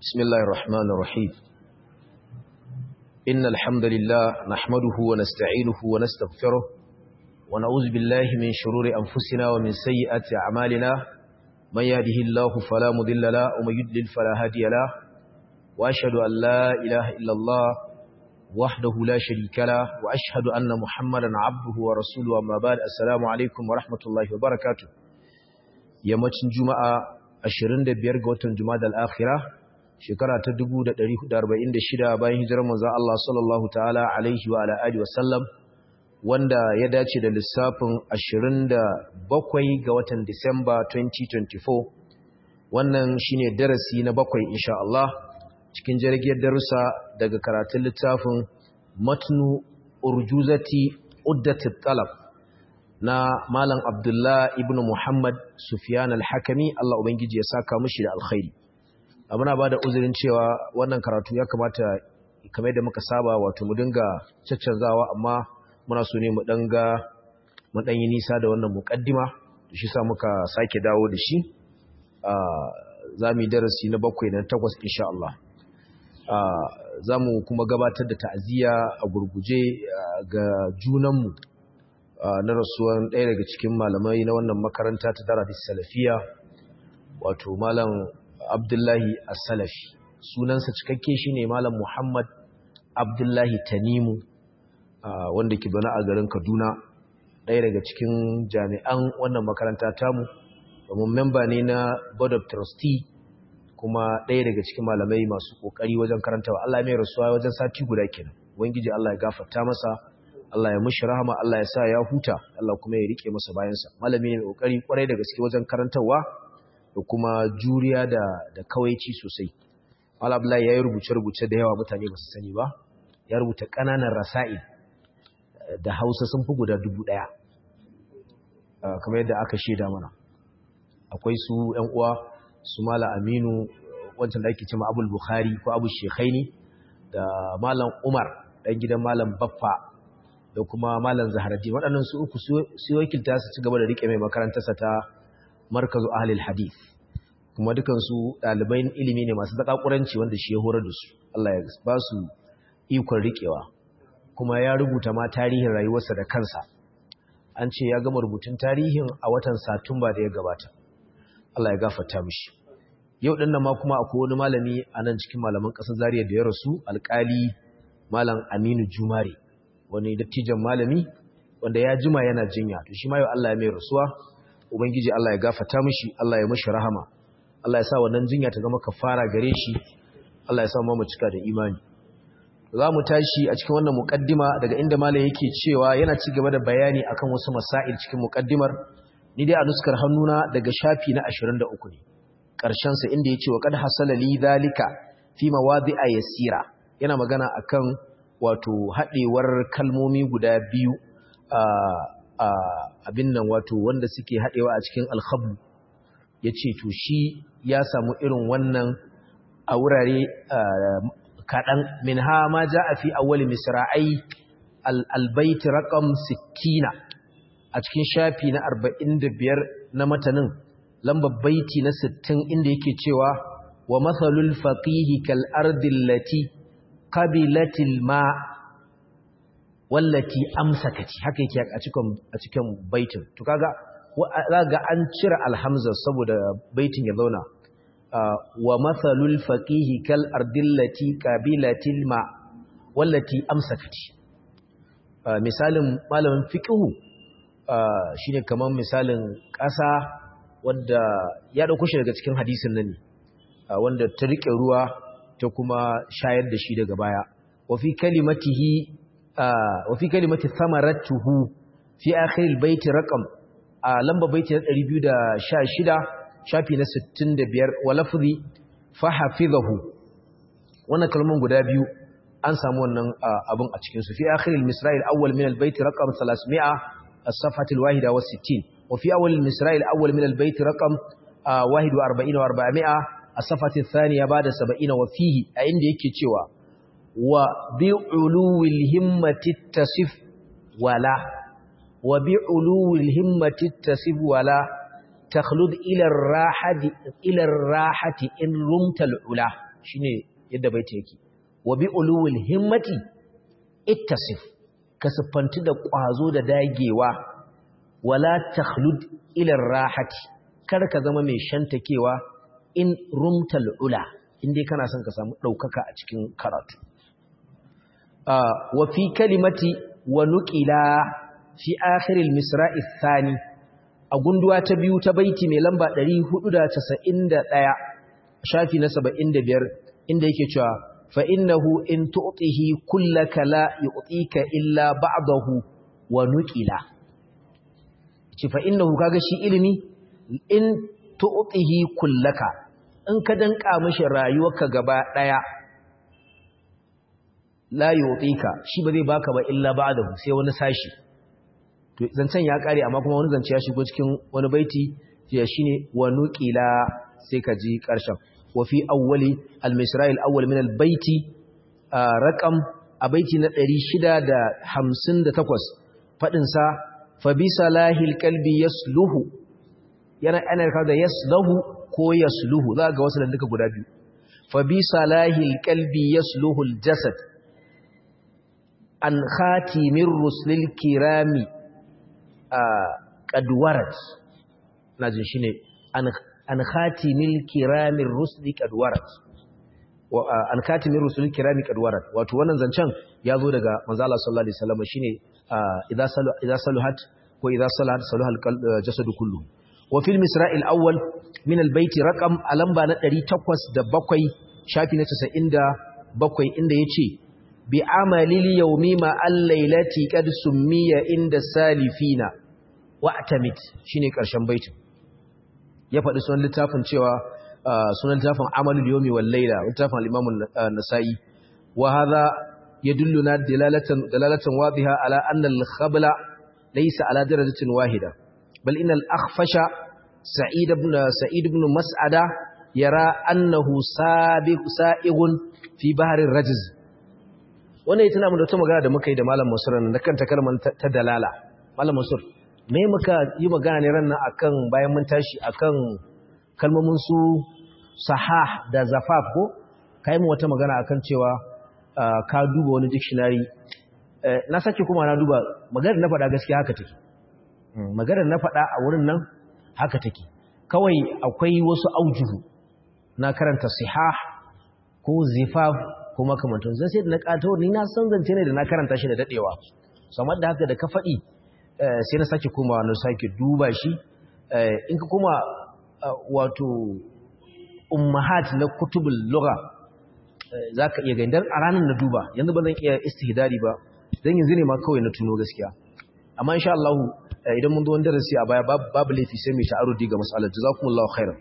بسم الله الرحمن الرحيم إن الحمد لله نحمده ونستعينه ونستغفره ونعوذ بالله من شرور أنفسنا ومن سيئات أعمالنا من يهده الله فلا مضل له ومن يضلل فلا هادي له وأشهد أن لا إله إلا الله وحده لا شريك له وأشهد أن محمدا عبده ورسوله أما بعد السلام عليكم ورحمة الله وبركاته yammacin juma'a 25 ga watan juma'a al-akhirah shekara ta 1446 bayan hijirar manzon Allah sallallahu ta'ala alaihi wa ala alihi wa sallam wanda ya dace da lissafin 27 ga watan Disamba 2024 wannan shine darasi na bakwai insha Allah cikin jirgin darussa daga karatun littafin matnu urjuzati uddatit talab na Malam Abdullah ibn Muhammad Sufyan al-Hakami Allah ubangiji ya saka mishi da alkhairi muna ba da uzurin cewa wannan karatu ya kamata kamar da muka saba wato mu dinga caccanzawa amma muna so ne mu danga mu dan yi nisa da wannan muqaddima shi sa muka sake dawo da shi za mu yi darasi na bakwai na takwas insha Allah za mu kuma gabatar da ta'aziyya a gurguje ga junanmu na rasuwan ɗaya daga cikin malamai na wannan makaranta ta daradis salafiya wato malam abdullahi as-salafi sunansa cikakke shine malam muhammad abdullahi tanimu wanda ke bana a garin kaduna ɗaya daga cikin jami'an wannan makaranta tamu domin memba ne na board of trustee kuma ɗaya daga cikin malamai masu ƙoƙari wajen karantawa Allah mai rasuwa wajen sati guda kenan ubangiji Allah ya gafarta masa Allah ya mushi rahama Allah ya sa ya huta Allah kuma ya rike masa bayansa malami ne mai kokari kwarai da gaske wajen karantarwa da kuma juriya da da kawaici sosai Allah Abdullahi yayi rubuce rubuce da yawa mutane ba su sani ba ya rubuta kananan rasail da Hausa sun fi guda dubu ɗaya kamar yadda aka shaida mana akwai su ƴan uwa su Malam Aminu wancan da ake cewa Abul Bukhari ko Abu Shekhaini da Malam Umar dan gidan Malam Baffa da kuma malam zaharati waɗannan su uku su wakilta su ci gaba da rike mai makarantarsa ta markazu ahlil hadith kuma dukansu ɗalibai ilimi ne masu zakakuranci wanda shi ya horar da su Allah ya ba su ikon rikewa kuma ya rubuta ma tarihin rayuwarsa da kansa an ce ya gama rubutun tarihin a watan satumba da ya gabata Allah ya gafarta mishi yau ɗin nan ma kuma akwai wani malami a nan cikin malaman ƙasar Zariya da ya rasu alƙali malam Aminu Jumare wani dattijan malami wanda ya jima yana jinya to shi ma yau Allah ya mai rasuwa ubangiji Allah ya gafarta mishi Allah ya mishi rahama Allah ya sa wannan jinya ta zama kafara gare shi Allah ya sa mu cika da imani za mu tashi a cikin wannan muqaddima daga inda malam yake cewa yana ci gaba da bayani akan wasu masail cikin muqaddimar ni dai a nuskar hannuna daga shafi na 23 ne karshen sa inda yace wa qad hasala li dhalika fi mawadi'a yasira yana magana akan wato haɗewar kalmomi guda biyu a abin nan wato wanda suke haɗewa a cikin alhabu ya ce to shi ya samu irin wannan a wurare kaɗan min ha ma ja a fi awali misra'ai albaiti raƙam sittina a cikin shafi na arba'in da biyar na matanin lambar baiti na sittin inda yake cewa wa matsalul faƙihi kal'ardillati qabilatil ma wallati amsakati haka yake a cikin a cikin baitin to kaga zaga an cire alhamza saboda baitin ya zauna wa mathalul faqihi kal ardillati qabilatil ma wallati amsakati misalin malamin fiqhu shine kaman misalin ƙasa wanda ya dauko shi daga cikin hadisin nan ne wanda ta rike ruwa ta kuma shayar da shi daga baya wa fi kalimatihi wa fi kalimati thamaratuhu fi akhir albayt raqam a lamba baiti na 216 shafi na 65 wa lafzi fa hafizahu wannan kalmomin guda biyu an samu wannan abun a cikin su fi akhir almisra' alawwal min albayt raqam 300 as-safhat alwahida wa 60 wa fi awwal almisra' alawwal min albayt raqam 41 wa 400 الصفحة الثانية بعد سبعين وفيه عند يكتوى وبعلو الهمة التصف ولا وبعلو الهمة التصف ولا تخلد إلى الراحة إلى الراحة إن رمت العلا shine yadda baiti yake wa bi ulul himmati ittasif ka siffanti da ƙwazo da dagewa wala takhlud ila rahati kar ka zama mai shantakewa in rumtal ula indai kana son ka samu daukaka a cikin karatu wa fi kalimati wa nuqila fi akhir al-misra'i thani a gunduwa ta biyu ta baiti mai lamba 491 shafi na 75 inda yake cewa fa innahu in tu'tihi kullaka la yu'tika illa ba'dahu wa nuqila ce fa innahu kaga shi ilimi in tu'tihi kullaka in ka danka mishi rayuwarka gaba daya la yu'tika shi ba zai baka ba illa ba'dahu sai wani sashi to zancen ya kare amma kuma wani zance ya shigo cikin wani baiti ya shine wa nuqila sai ka ji karshen wa fi awwali al-misra' al-awwal min al-baiti raqam a baiti na 658 fadin sa fa bi salahil qalbi yasluhu yana ana ka da yasluhu ko yasluhu za ga wasu da duka guda biyu fa bi salahil qalbi yasluhu al-jasad an khatimir rusulil kirami qadwarat najin shine an an khatimil kiramir rusuli qadwarat wa an khatimir rusulil kirami qadwarat wato wannan zancen yazo daga manzo Allah sallallahu alaihi wasallam shine idza salu idza saluhat ko idza salat saluhal jasadu kullu wa fil misra'il awwal min al baiti raqam alamba na 807 shafi na 97 inda yace bi amalil yawmi ma al-lailati qad summiya inda salifina wa'tamit shine karshen baitin ya faɗi sunan littafin cewa sunan littafin amalul yawmi wal laila littafin al-imam an-nasa'i wa hadha yadulluna dalalatan dalalatan wadiha ala anna al-khabla laysa ala darajatin wahida bal inna al-akhfasha sa'id ibn sa'id ibn mas'ada yara annahu sabiq sa'igun fi bahri rajz wannan ita namu da ta magana da muka yi da malam Mansur da kanta kalmar ta dalala malam Mansur me muka yi magana ne ran nan akan bayan mun tashi akan kalmomin su sahah da zafaf ko kai mu wata magana akan cewa ka duba wani dictionary na sake kuma na duba maganar na faɗa gaskiya haka take maganar na faɗa a wurin nan haka take kawai akwai wasu aujuhu na karanta sihah ko zifaf ko makamantan zan sai da na ƙato ni na san zance ne da na karanta shi da daɗewa samar da haka da ka faɗi sai na sake komawa na sake duba shi in ka koma wato ummahat na kutubul lugha za ka iya gani a ranar na duba yanzu ba zan iya istihdari ba dan yanzu ne ma kawai na tuno gaskiya amma insha Allah idan mun zo wani darasi a baya babu laifi sai mai ta'arudi ga mas'alar jazakumullahu khairan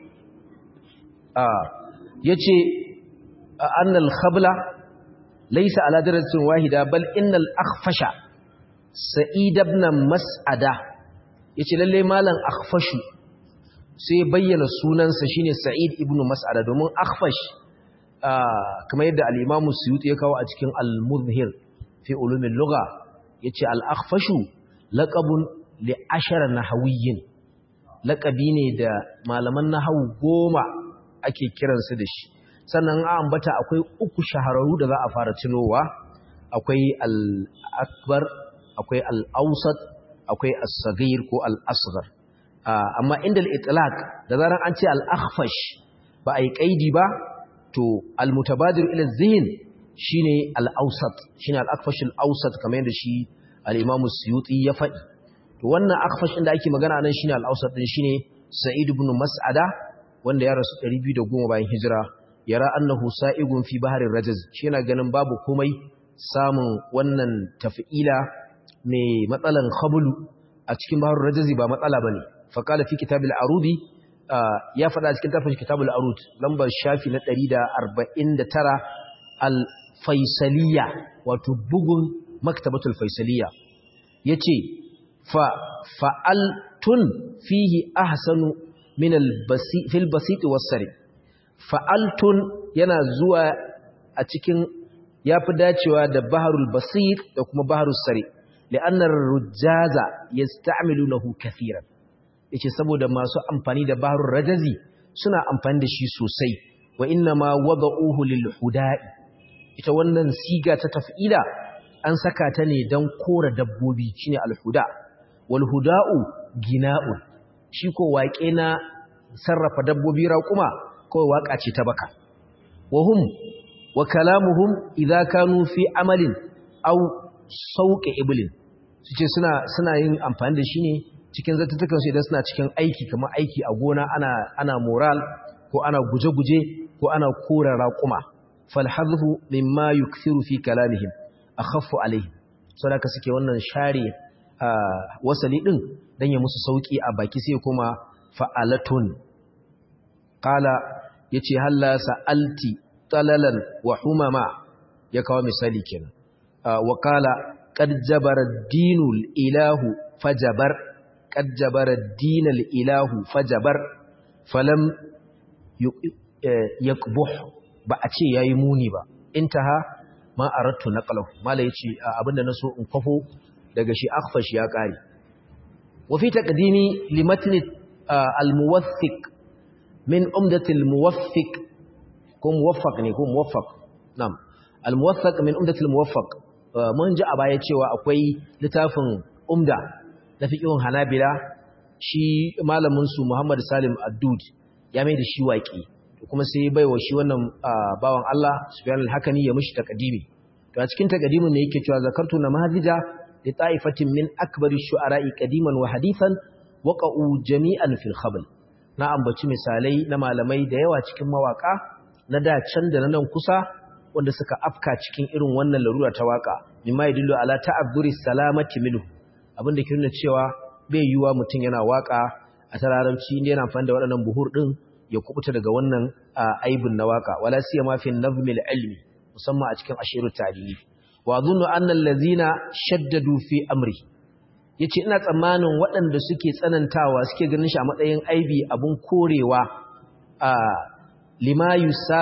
a yace أن الخبل ليس على درجة واحدة بل إن الأخفش سعيد بن مسعدة yace lalle malam akhfashu sai bayyana sunansa shine sa'id ibn mas'ada domin akhfash kamar yadda al-imam suyuti ya kawo a cikin al-muzhir fi ulum al-lugha yace al-akhfashu laqabun li ashara nahawiyyin laqabi ne da malaman nahwu goma ake kiransu da shi sannan a ambata akwai uku shahararru da za a fara tunowa akwai al-akbar akwai al-awsat akwai as-saghir ko al-asghar amma inda al-itlaq da zaran an ce al-akhfash ba ai kaidi ba to al-mutabadir ila zihin shine al-awsat shine al-akhfash al-awsat kamar yadda shi al-imam suyuti ya faɗi to wannan akhfash inda ake magana nan shine al-awsat din shine sa'id ibn mas'ada wanda ya rasu 210 bayan hijira yara annahu sa'igun fi baharin rajaz shi yana ganin babu komai samun wannan tafi'ila mai matsalan khabulu a cikin baharin rajazi ba matsala bane fa qala fi kitabil arudi ya faɗa cikin tafsir kitabul arud lambar shafi na 149 al faisaliya wato bugun maktabatul faisaliya yace fa fa'altun fihi ahsanu min al basi fil basit was sari fa'altun yana zuwa a cikin ya fi dacewa da baharul basir da kuma baharul sari li'annar rujaza ya sta'amilu na ya ce saboda masu amfani da baharul rajazi suna amfani da shi sosai wa wa inna ma wada'uhu lil huda'i ita wannan siga ta taf'ila an saka ta ne dan kora dabbobi shine al huda wal huda'u gina'un shi ko waƙe na sarrafa dabbobi raƙuma kawai waƙa ce ta baka wahum wa kalamuhum idza kanu fi amalin aw sauqi iblin suce suna suna yin amfani da shi ne cikin zattutukan su idan suna cikin aiki kamar aiki a gona ana ana moral ko ana guje-guje ko ana kora raƙuma fal hadhu mimma yukthiru fi kalamihim akhaffu alayhi saboda suke wannan share wasali din dan ya musu sauki a baki sai kuma fa'alatun qala yace halla sa'alti talalan wa humama ya kawo misali kenan wa qala qad jabara dinul ilahu fajabar qad jabara dinal ilahu fajabar falam yakbuh ba a ce yayi muni ba intaha ma aradtu naqlahu mala yace abinda naso in kwafo daga shi akhfash ya kare wa fi taqdimi limatni al-muwaffiq min umdat al-muwaffiq ko muwaffaq ne ko muwaffaq na'am al-muwaffaq min umdat al-muwaffaq mun ji a baya cewa akwai littafin umda na fiqhun hanabila shi malamin su Muhammad Salim Addud ya mai da shi waki kuma sai bai wa shi wannan bawan Allah Sufyan al-Hakani ya mishi taqdimi to a cikin taqdimin ne yake cewa zakartu namazija li ta'ifatin min akbari shu'ara'i qadiman wa hadithan waqa'u jami'an fil khabl na ambaci misalai na malamai da yawa cikin mawaka na da can da na nan kusa wanda suka afka cikin irin wannan larura ta waka mimma yadullu ala ta'azzuri salamati minhu abinda ke nuna cewa bai yiwa mutum yana waka a tararanci inda yana amfani da waɗannan buhur din ya kubuta daga wannan aibin na waka wala siyama fi nazmil ilmi musamman a cikin ashiru tarihi wa dhunnu anna allazina shaddadu fi amri yace ina tsammanin waɗanda suke tsanantawa suke ganin shi a matsayin aibi abun korewa a lima yusa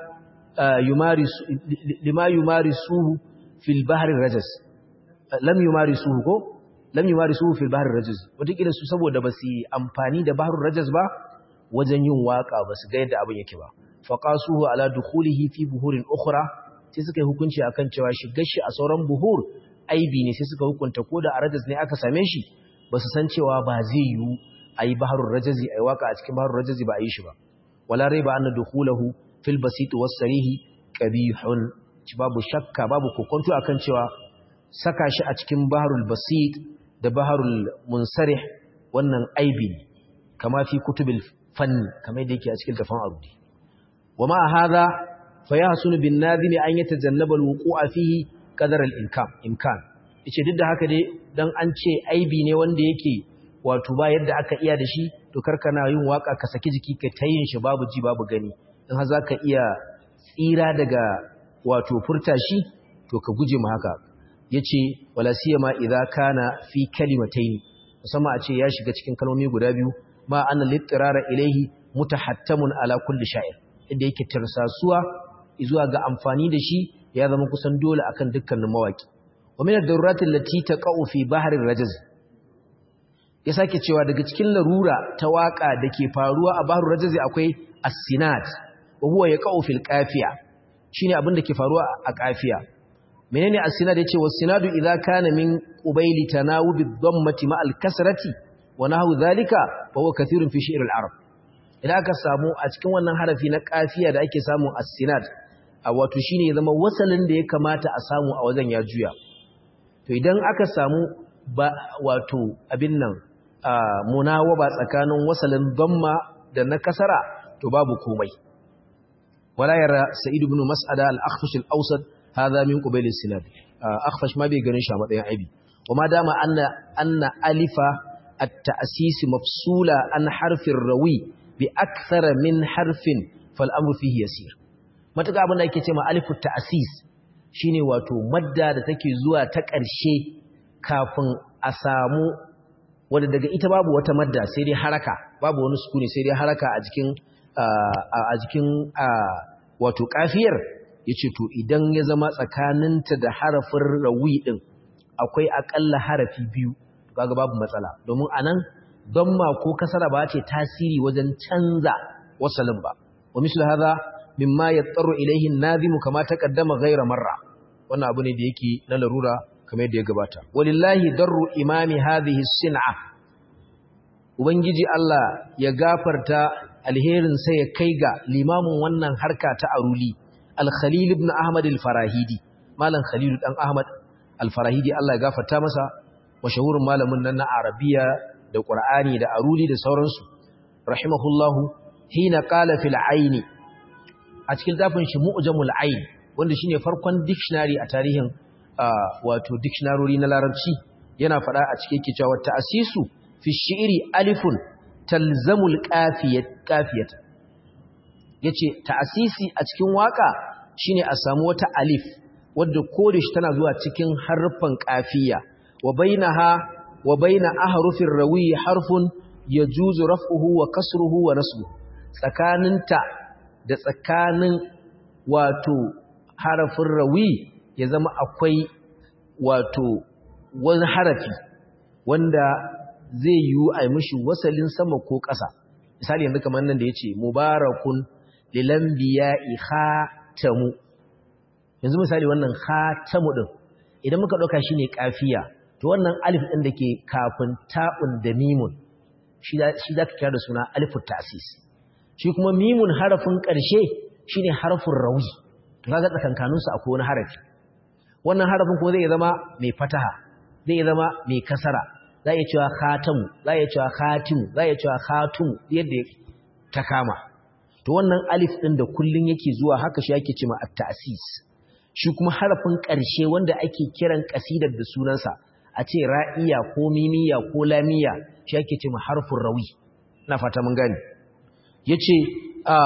yumarisu lima yumarisuhu fil bahri rajas lam yumarisuhu ko lam yumarisuhu fil bahri rajas wataƙila su saboda ba su amfani da bahrul rajas ba wajen yin waka ba su ga yadda abin yake ba faqasuhu ala dukhulihi fi buhurin ukhra sai suka yi hukunci akan cewa shigar shi a sauran buhur aibi ne sai suka hukunta ko da a rajas ne aka same shi ba su san cewa ba zai yiwu a yi baharun rajazi a yi waka a cikin baharun rajazi ba a yi shi ba wala rai ba an dukhulahu fil basit was sarihi qabihun ci babu shakka babu kokonto akan cewa saka shi a cikin baharul basit da baharul munsarih wannan aibi ne kama fi kutubil fanni kamar yadda yake a cikin tafan arudi wa ma hadha fa yahsunu bin nadhimi an yatajannaba alwuqu'a fihi qadar al-imkan imkan yace duk da haka dai dan an ce aibi ne wanda yake wato ba yadda aka iya da shi to karkana yin waka ka saki jiki ka tayin shi babu ji babu gani in har zaka iya tsira daga wato furta shi to ka guje mu haka yace wala siyama idza kana fi kalimatayn musamman a ce ya shiga cikin kalmomi guda biyu ma anna littirara ilaihi mutahattamun ala kulli sha'ir inda yake tirsasuwa zuwa ga amfani da shi ya zama kusan dole akan dukkanin mawaki wa min ad-darurat allati taqa'u fi bahri rajaz ya sake cewa daga cikin larura ta waka dake faruwa a bahri rajaz akwai as-sinat wa huwa yaqa'u fil qafiya shine abin da ke faruwa a qafiya menene as-sinat yace was-sinadu idza kana min qubayli tanawub ad-dammati ma al-kasrati wa nahwu dhalika fa huwa kathirun fi shi'r al-arab idan aka samu a cikin wannan harafi na qafiya da ake samu as-sinat a wato shine zama wasalin da ya kamata a samu a wajen ya juya to idan aka samu ba wato abin nan munawaba tsakanin wasalin damma da na kasara to babu komai wala yara sa'id ibn mas'ada al-akhfash al-awsat hadha min qabil as-sinad akhfash ma bai ganin shi a matsayin aibi kuma dama anna anna alifa at-ta'sis mafsula an harfin rawi bi akthara min harfin fal amru fihi yasir matuƙa abin da ake ce ma alifu ta'asis shine wato madda da take zuwa ta ƙarshe kafin a samu wadda daga ita babu wata madda sai dai haraka babu wani sukuni sai dai haraka a jikin a jikin wato kafiyar yace to idan ya zama tsakaninta da harafin rawi din akwai akalla harafi biyu kaga babu matsala domin anan damma ko kasara ba ce tasiri wajen canza wasalin ba wa mislu hadha mimma yattaru ilayhi an-nazim kama taqaddama ghayra marra wannan abu ne da yake na larura kamar yadda ya gabata walillahi darru imami hadhihi as-sin'a ubangiji Allah ya gafarta alherin sa ya kai ga limamin wannan harka ta aruli al-khalil ibn ahmad al-farahidi malam khalil dan ahmad al-farahidi Allah ya gafarta masa mashahurin malamin nan na arabiya da qur'ani da aruli da sauransu rahimahullahu hina qala fil aini a cikin tafin shi mu'jamul ain wanda shine farkon dictionary a tarihin wato dictionary na larabci yana fada a cikin kicewa ta'asisu fi shi'ri alifun talzamul qafiyat qafiyat yace ta'asisi a cikin waka shine a samu wata alif wadda kore shi tana zuwa cikin harfan qafiya wa bainaha wa baina ahrufir rawi harfun yajuzu raf'uhu wa kasruhu wa nasbuhu tsakaninta da tsakanin wato harafin rawi ya zama akwai wato wani harafi wanda zai yi a mishi wasalin sama ko ƙasa misali yanzu kamar nan da ya ce mubarakun lilambiya khatamu yanzu misali wannan khatamu ɗin idan muka ɗauka shi ne ƙafiya to wannan alif ɗin da ke kafin ta'un da mimun shi za ka kira da suna alifun tasis shi kuma mimun harafin ƙarshe shi ne harafin rawi to kaga tsakankaninsu akwai wani harafi wannan harafin kuma zai zama mai fataha zai zama mai kasara za a cewa khatamu za a cewa khatimu za a cewa khatumu yadda ta kama to wannan alif ɗin da kullun yake zuwa haka shi ake cewa at-ta'sis shi kuma harafin ƙarshe wanda ake kiran kasidar da sunansa a ce ra'iya ko mimiya ko lamiya shi ake cewa harfin rawi ina fata mun gane yace a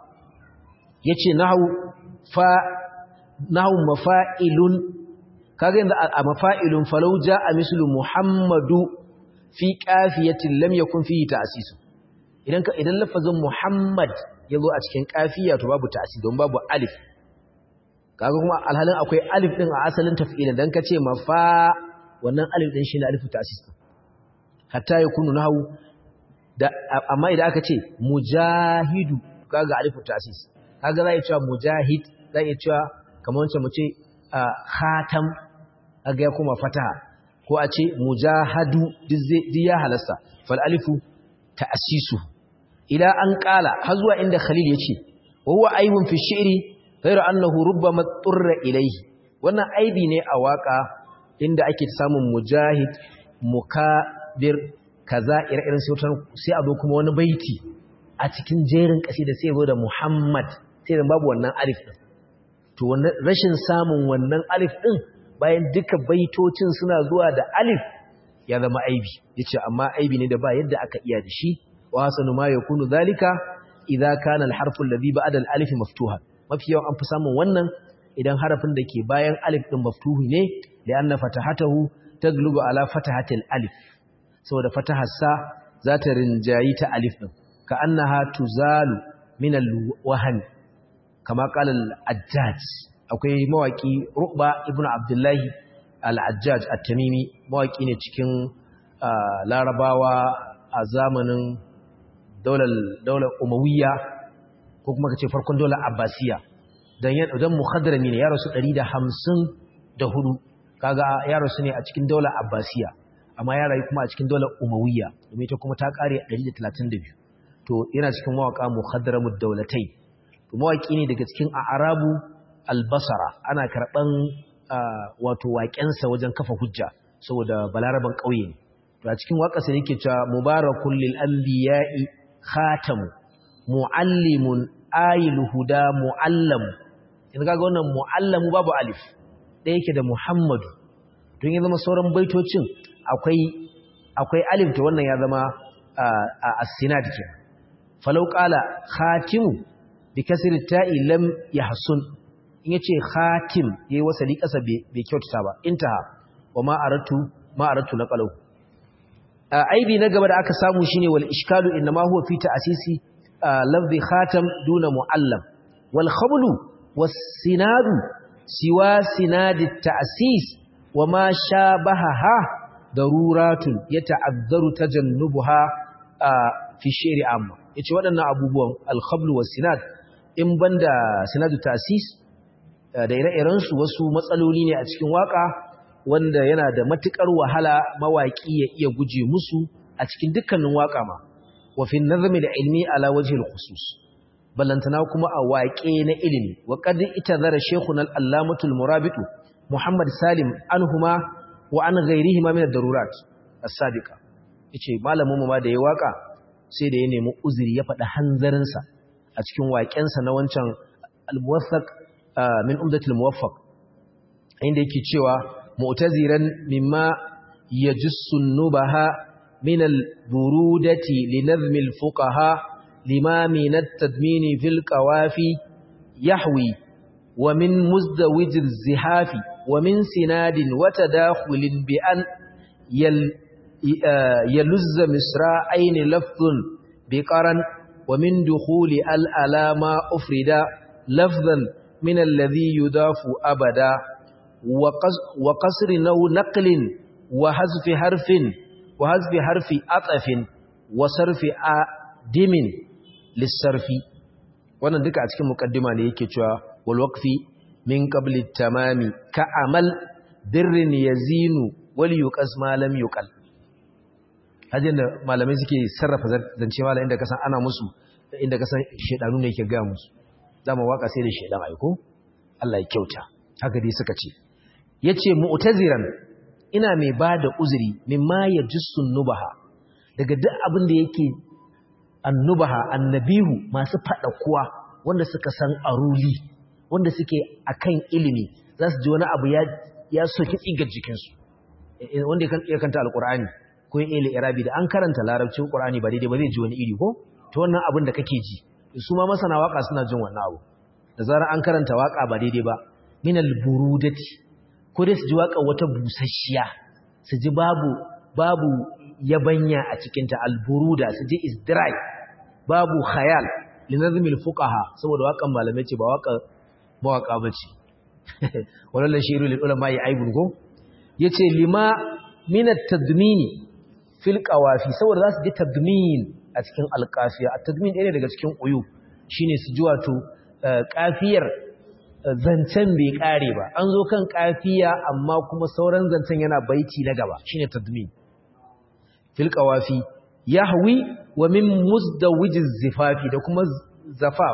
yace nahwu fa nahwu mafa'ilun kaga yanzu a mafa'ilun falau jaa mislu muhammadu fi qafiyatin lam yakun fihi ta'sis idan ka idan lafazin muhammad yazo a cikin qafiya to babu ta'sis don babu alif kaga kuma alhalin akwai alif din a asalin taf'ilin dan kace mafa wannan alif din shine alifu ta'sis hatta yakunu nahwu da amma idan aka ce mujahidu kaga alifu ta'sis kaga za a cewa mujahid za a cewa kamar wancan mu ce khatam kaga ya kuma fataha ko a ce mujahadu duk ya halasta fal alifu ta'sisu ila an qala har zuwa inda khalil yace wa huwa aibun fi shi'ri ghayra annahu rubbama turra ilayhi wannan aibi ne a waka inda ake samun mujahid mukabir kaza ire-iren sai a zo kuma wani baiti a cikin jerin kasida sai zo da Muhammad sai da babu wannan alif din to wannan rashin samun wannan alif din bayan duka baitocin suna zuwa da alif ya zama aibi yace amma aibi ne da ba yadda aka iya da shi wa hasanu ma yakunu zalika idza kana al-harfu alladhi ba'da al-alif maftuhan mafi yawan an fi samun wannan idan harafin da ke bayan alif din maftuhi ne li'anna fatahatahu taglubu ala fatahatil alif saboda fataharsa za ta rinjayi ta alif din ka annaha tuzalu min al-wahan kama qala al-ajjaj akwai mawaki ruba ibnu abdullahi al-ajjaj at-tamimi mawaki ne cikin larabawa a zamanin daular daular umawiyya ko kuma kace farkon daular abbasiya dan dan muhaddarami ne ya rasu 154 kaga ya rasu ne a cikin daular abbasiya amma ya rayu kuma a cikin daular umawiyya domin ita kuma ta kare 132 to yana cikin mawaka muhaddaramud daulatai to mawaki ne daga cikin arabu albasara ana karban wato waƙensa wajen kafa hujja saboda balaraban ƙauye ne to a cikin waƙarsa yake cewa mubarakul lil anbiya'i khatamu muallimun ayil huda muallam in kaga wannan muallamu babu alif da yake da muhammadu don ya zama sauran baitocin akwai akwai alif to wannan ya zama as-sinad ke falau qala khatimu bi kasri ta'i lam yahsun in yace khatim yayi wasali kasa bai kyautata ba intaha wa ma aratu ma aratu laqalu aibi na gaba da aka samu shine wal ishkalu inma huwa fi ta'sisi lafzi khatam duna muallam wal khablu was sinadu siwa sinadi ta'sis wa ma shabahaha daruratun yata'azzaru tajannubuha fi shi'ri amma yace waɗannan abubuwan al khablu was sinad in banda sanadu tasis da ire-irensu wasu matsaloli ne a cikin waka wanda yana da matukar wahala mawaki ya iya guje musu a cikin dukkanin waka ma wa fi nazmi da ilmi ala wajhi al-khusus ballantana kuma a waƙe na ilimi wa qad itazara shaykhuna al-allamatu al-murabit muhammad salim anhuma wa an ghayrihima min ad-darurat as-sabiqa yace malamin mu ma da ya waka sai da ya nemi uzuri ya faɗi hanzarin sa a cikin waƙensa na wancan al-muwaffaq min umdatul muwaffaq inda yake cewa mu'taziran mimma yajussu nubaha min al-burudati li nazm al-fuqaha lima min at-tadmin fi al-qawafi yahwi wa min muzdawij az-zihafi wa min sinadin wa tadakhulin bi an yaluzza misra'ain lafdhun bi qaran wa min dukhuli al-alama ufrida lafdhan من الذي يضاف أبدا وقصر نو نقل وحذف حرف وحذف حرف أطف وصرف آدم للصرف wannan duka a cikin mukaddima ne yake cewa wal waqfi min qabli tamami ka amal birrin yazinu wal yuqas ma lam yuqal hajin da malamai suke sarrafa zance malamai inda kasan ana musu inda kasan shedanu ne yake ga musu dama waka sai da shedan aiko Allah ya kyauta haka dai suka ce yace mu'taziran ina mai bada uzuri mimma yajussun nubaha daga duk abin da yake annubaha annabihu masu fada kuwa wanda suka san aruli wanda suke akan ilimi za su ji wani abu ya ya soki tsigar jikin su wanda ya kanta alqur'ani ko yin ilmi irabi da an karanta larabcin qur'ani ba daidai ba zai ji wani iri ko to wannan abin da kake ji su ma masana waka suna jin wannan abu da zarar an karanta waka ba daidai ba minal burudati ko dai su ji waka wata busasshiya su ji babu babu yabanya a cikin ta alburuda su ji is dry babu khayal linazmil fuqaha saboda wakan malamai ce ba waka mawaka bace wallan shiru lil ulama ya aibun go yace lima min at-tadmini fil qawafi saboda za su ji tadmin a cikin alƙafiya a tadmin ɗaya daga cikin uyu shine su ji wato ƙafiyar zancen bai ƙare ba an zo kan ƙafiya amma kuma sauran zancen yana baiti na gaba shine tadmin fil qawafi yahwi wa min musdawijiz zifafi da kuma zafaf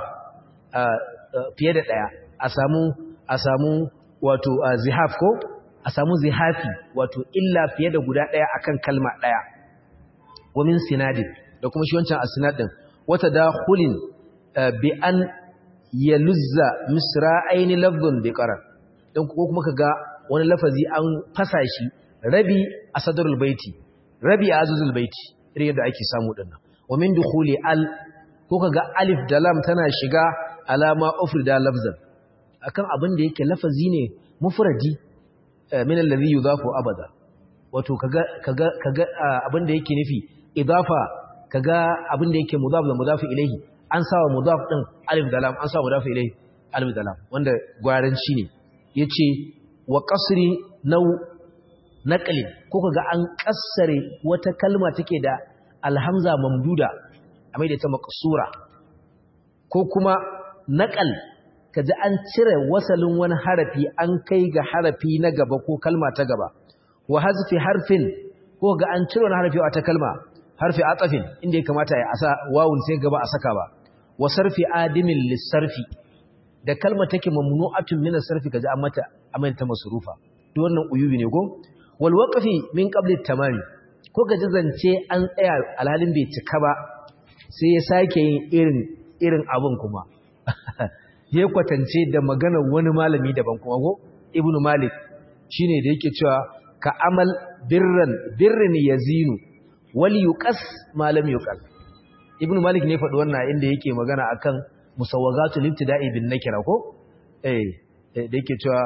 fiye da ɗaya a samu a samu wato zihaf ko a samu zihafi wato illa fiye da guda ɗaya akan kalma ɗaya wa min sinadin da kuma shi wancan asinad din wata dakhulin bi an yaluzza misra'aini lafdhun bi qarar dan ko kuma kaga wani lafazi an fasa shi rabi a sadrul baiti rabi a azuzul baiti irin yadda ake samu dinnan wa min dukhuli al ko kaga alif da lam tana shiga alama ufrida lafzan akan abin da yake lafazi ne mufradi min alladhi yudhafu abada wato kaga kaga kaga abin da yake nufi idafa kaga abin da yake mudaf da mudaf ilayhi an sawa mudaf din alif da lam an sawa mudaf ilayhi alif da lam wanda gwaranci ne yace wa qasri naw naqli ko kaga an kassare wata kalma take da alhamza mamduda a mai da ta maqsura ko kuma naqal kaji an cire wasalin wani harafi an kai ga harafi na gaba ko kalma ta gaba wa hazfi harfin ko ga an cire wani harafi a ta kalma harfi atafin inda ya kamata ya asa wawun sai gaba a saka ba wa sarfi adimin lissarfi da kalma take mamnu'atun min as-sarfi kaji an mata amanta masrufa duk wannan uyubi ne ko wal waqfi min qabli tamami ko gaji zance an tsaya alhalin bai cika ba sai ya sake yin irin irin abun kuma ya kwatance da maganar wani malami daban kuma ko ibnu malik shine da yake cewa ka amal birran birrin yazinu wal yuqas ma lam yuqal ibnu malik ne faɗi wannan inda yake magana akan musawwagatul ibtida'i bin nakira ko eh da yake cewa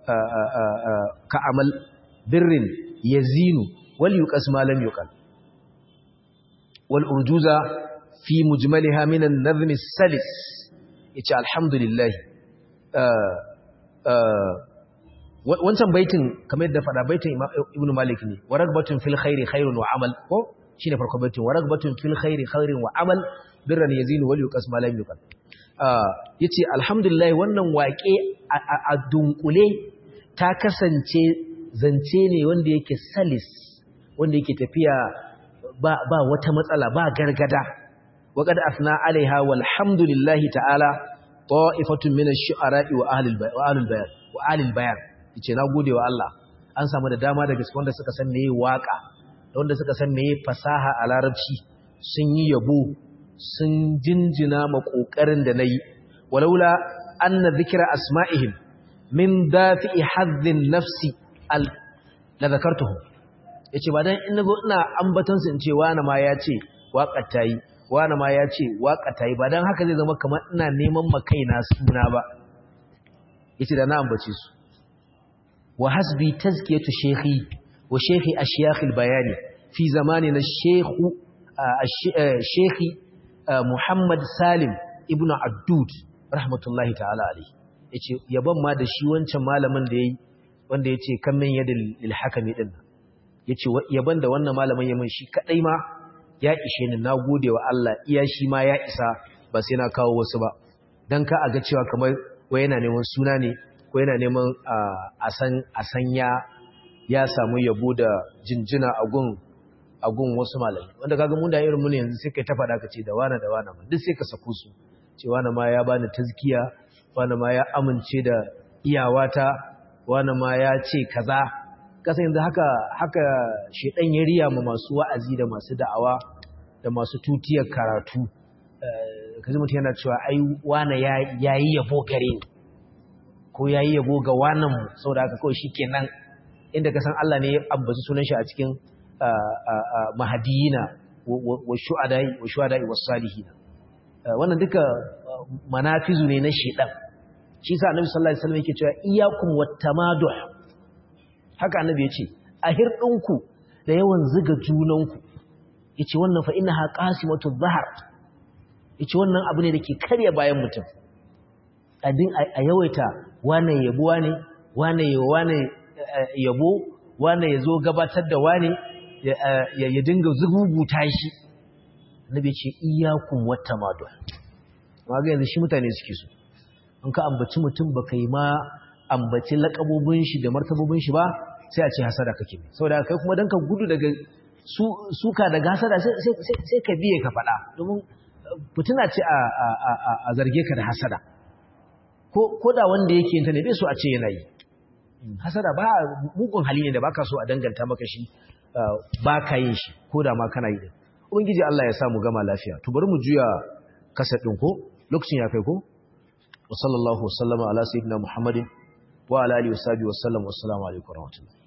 ka amal birrin yazinu wal yuqas ma lam yuqal wal urjuza fi mujmaliha min an-nazm as-salis yace alhamdulillah wancan baitin kamar yadda fada baitin ibnu malik ne waragbatun fil khairi khairun wa amal ko shine farko baitin waragbatun fil khairi khairin wa amal birran yazinu wal yuqas ma lam yuqal yace alhamdulillah wannan waƙe a dunkule ta kasance zance ne wanda yake salis wanda yake tafiya ba ba wata matsala ba gargada waqad asna alaiha walhamdulillah ta'ala ta'ifatun min ash-shu'ara'i wa ahli al-bayan wa ahli al-bayan yace na gode wa Allah an samu da dama daga wanda suka san meye waka da wanda suka san meye fasaha a larabci sun yi yabo sun jinjina ma kokarin da nayi walaula anna dhikra asma'ihim min dafi'i hadhin nafsi al la zakartuhu yace ba dan in nazo ina ambatan su in ce wani ma ya ce waƙar tayi wani ma ya ce waƙar tayi ba dan haka zai zama kamar ina neman ma kaina suna ba yace da na ambace su wa hasbi tazkiyatu shaykhi wa shaykhi ashyakh al-bayani fi zamanina shaykhu shaykhi Muhammad Salim ibn Addud rahmatullahi ta'ala alayhi yace yaban ma da shi wancan malamin da yayi wanda yace kan min yadil lil hakami din yace yaban da wannan malamin yayin shi kadai ma ya ishe ni nagode wa Allah iya shi ma ya isa ba sai na kawo wasu ba dan ka aga cewa kamar wai yana neman suna ne ko yana neman a san a san ya ya samu yabo da jinjina a gun a gun wasu malami wanda kaga mun da irin mun yanzu sai kai ta faɗa ka ce da wani da wani duk sai ka sako su ce wani ma ya bani tazkiya wani ma ya amince da iyawata wani ma ya ce kaza kasa yanzu haka haka shedan ya riya ma masu wa'azi da masu da'awa da masu tutiyar karatu kaji mutum yana cewa ai wani yayi yabo gare ni ko yayi yabo ga wannan mu saboda haka kawai shikenan inda ka san Allah ne ya ambaci sunan shi a cikin mahadiyina wa shu'adai wa shu'adai was salihina wannan duka manafizu ne na shedan shi sa annabi sallallahu alaihi wasallam yake cewa iyyakum wattamaduh haka annabi yace a hirdinku da yawan ziga junanku yace wannan fa innaha qasimatu dhahar yace wannan abu ne dake karya bayan mutum adin a yawaita wane yabo wane wane wane yabo wane yazo gabatar da wane ya dinga zugubuta shi annabi yace iyyakum wattamaduh ga yanzu shi mutane suke so in ka ambaci mutum baka yi ma ambaci lakabobin shi da martabobin shi ba sai a ce hasada kake ne saboda kai kuma dan ka gudu daga suka daga hasada sai ka biye ka faɗa domin fituna ce a zarge ka da hasada ko da wanda yake yin ta ne bai so a ce yana yi hasada ba mugun hali ne da baka so a danganta maka shi baka yin shi ko da ma kana yi din ubangiji Allah ya sa mu gama lafiya to bari mu juya kasa din ko lokacin ya kai ko wa sallallahu wasallama ala sayyidina muhammadin wa ala alihi wa sahbihi wa sallam wa assalamu alaikum wa rahmatullahi